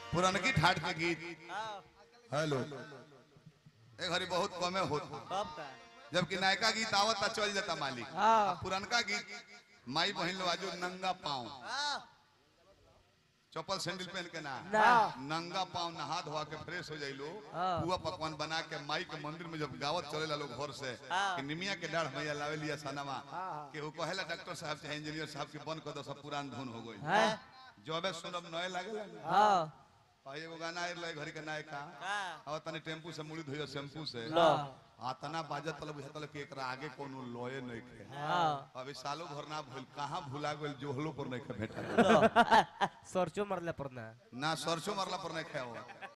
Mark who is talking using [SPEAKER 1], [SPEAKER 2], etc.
[SPEAKER 1] पुरनकी ठाट के गीत
[SPEAKER 2] हाँ,
[SPEAKER 1] हेलो ए घड़ी बहुत कमे होता
[SPEAKER 2] कब का
[SPEAKER 1] जबकि नयका गीत आवता चल जाता मालिक
[SPEAKER 3] हाँ।
[SPEAKER 1] पुरनका गीत माई बहन लोग आजो नंगा पाँव
[SPEAKER 2] हाँ,
[SPEAKER 1] चप्पल सैंडल पहन के ना
[SPEAKER 3] ना
[SPEAKER 1] नंगा पाँव नहा धोआ के फ्रेश हो जाइलो
[SPEAKER 3] हाँ।
[SPEAKER 1] पुआ पकवान बना के माई के मंदिर में जब गावत चलेला लोग घर से
[SPEAKER 2] हाँ।
[SPEAKER 1] कि निमिया के डाढ़ मैया लावे लिया सनमा
[SPEAKER 3] हाँ।
[SPEAKER 1] कि वो कहेला डॉक्टर साहब चाहे इंजीनियर साहब के बंद कर दो सब पुरान धुन हो गई
[SPEAKER 3] है
[SPEAKER 1] जबे सुनब नए लागेला ना
[SPEAKER 3] हाँ
[SPEAKER 1] और एगो गाना आइल रहे घड़ी के नायका
[SPEAKER 2] हाँ,
[SPEAKER 1] और तनी टेम्पू से मुड़ी धोइयो शैम्पू से
[SPEAKER 3] लो
[SPEAKER 1] आ तना बाजत तलब बुझातल कि एकरा आगे कोनो लोए नहीं खे
[SPEAKER 3] हाँ
[SPEAKER 1] अभी सालों भर ना भइल कहाँ भुला गेल जोहलो पर नहीं खे भेटा
[SPEAKER 3] लो सरचो मरले पर ना
[SPEAKER 1] ना सरसों मरला पर नहीं खाओ